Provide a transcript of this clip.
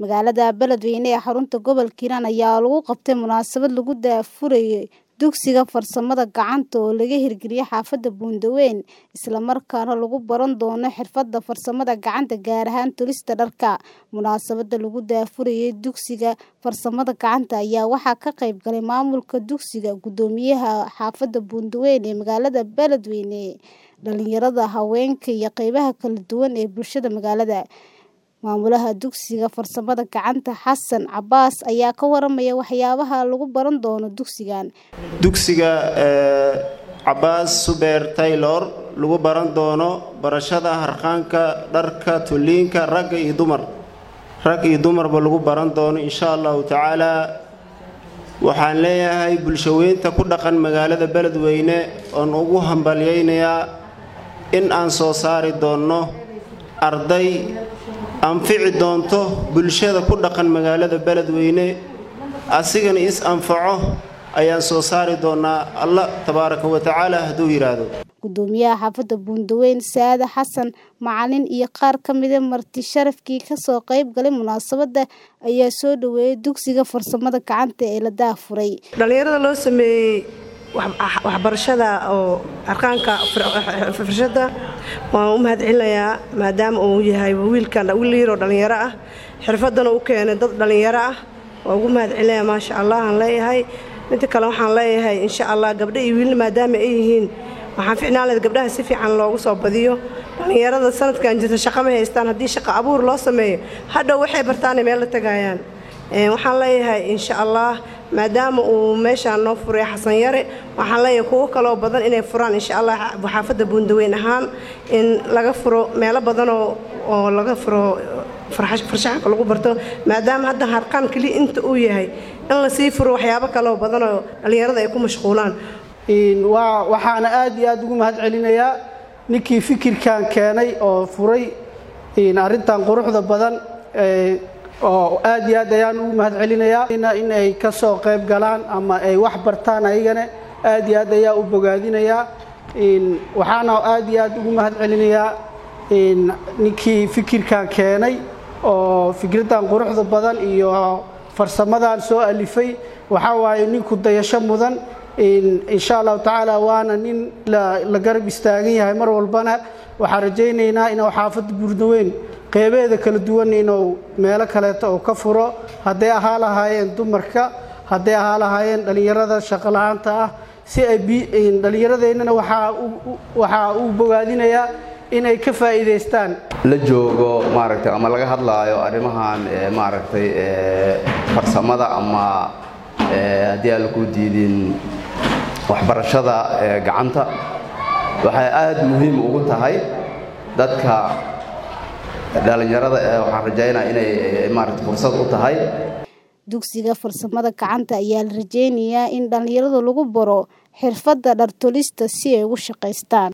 Magaalada Beledweyne ee xarunta gobolka Hiiraan ayaa lagu qabtay munaasabad lagu daahfurayay dugsiga farsamada gacanta oo laga hirgeliyay xaafadda Buundaweyn, isla markaana lagu baran doono xirfadda farsamada gacanta gaar ahaan tolista dharka. Munaasabadda lagu daahfurayay dugsiga farsamada gacanta ayaa waxaa ka qayb galay maamulka dugsiga, guddoomiyaha xaafadda Buundaweyn ee magaalada Beledweyne, dhalinyarada, haweenka iyo qaybaha kala duwan ee bulshada magaalada. Maamulaha dugsiga farsamada gacanta Xasan Cabaas ayaa ka waramaya waxyaabaha lagu baran doono dugsigan. dugsiga cabaas suber taylor lagu baran doono barashada harqaanka dharka tuliinka ragga iyo dumar rag iyo dumarba lagu baran doono insha allahu tacaala waxaan leeyahay bulshaweynta ku dhaqan magaalada beledweyne oon ugu hambalyaynayaa in aan soo saari doonno arday anfici doonto bulshada ku dhaqan magaalada beledweyne asigana is anfaco ayaan soo saari doonaa allah tabaaraka wa tacaala hadduu yidhaahdo Guddoomiyaha xaafadda Buundaweyn Saade Xasan Macalin iyo qaar ka mid ah marti sharafkii ka soo qayb galay munaasabadda ayaa soo dhaweeyay dugsiga farsamada gacanta ee la daahfuray. dhalinyarada loo sameeyey waxbarashada oo arqaanka farshada waan u mahadcelinayaa maadaama uu yahay wiilkan wiil yaroo dhalinyaro ah xirfadana u keenay dad dhalinyaro ah waan ugu mahadcelinayaa maasha allah aan leeyahay midda kale waxaan leeyahay insha allah gabdho iyo wiilna maadaama ay yihiin waxaan ficnaan lahayd gabdhaha si fiican loogu soo badiyo dhalinyarada sanadkan jirta shaqo ma haystaan haddii shaqo abuur loo sameeyo hadhow waxay bartaanay meel la tagayaan waxaan leeyahay insha allah maadaama uu meeshaan noo furay xasan yare waxaan leeyahay kuwo kaloo badan inay furaan insha allah xaafadda buundaweyn ahaan in laga furo meelo badanoo oo laga furo farshaxanka lagu barto maadaama hadda harqaan keliya inta uu yahay in lasii furo waxyaabo kaloo badanoo dhallinyarada ay ku mashquulaan waxaana aad iyo aad ugu mahad celinayaa ninkii fikirkan keenay oo furay arrintan quruxda badan oo aad iyo aad ayaan ugu mahad celinayaa in ay ka soo qayb galaan ama ay wax bartaan ayagana aad iyo aad ayaa u bogaadinayaa waxaana aad iyo aad ugu mahad celinayaa ninkii fikirkan keenay oo fikraddan quruxda badan iyo farsamadan soo alifay waxaa waaye ninku dayasho mudan insha allahu tacaala waana nin la garab istaagan yahay mar walbana waxaan rajaynaynaa inuu xaafadda buurdaweyn qeybeeda kala duwan inuu meelo kaleeto oo ka furo hadday ahaa lahaayeen dumarka hadday ahaa lahaayeen dhallinyarada shaqola'aanta ah si ay dhallinyaradeennana waxaa uu bogaadinayaa inay ka faa'iidaystaan la joogo maaragtay ama laga hadlaayo arrimahan maaragtay farsamada ama haddii aan laku diidin waxbarashada gacanta waxay aad muhiim ugu tahay dadka dhallinyarada waxaan rajaynaa inay maaragtay fursad u tahay dugsiga farsamada gacanta ayaa la rajeynayaa in dhallinyarada lagu baro xirfadda dhar tolista si ay ugu shaqaystaan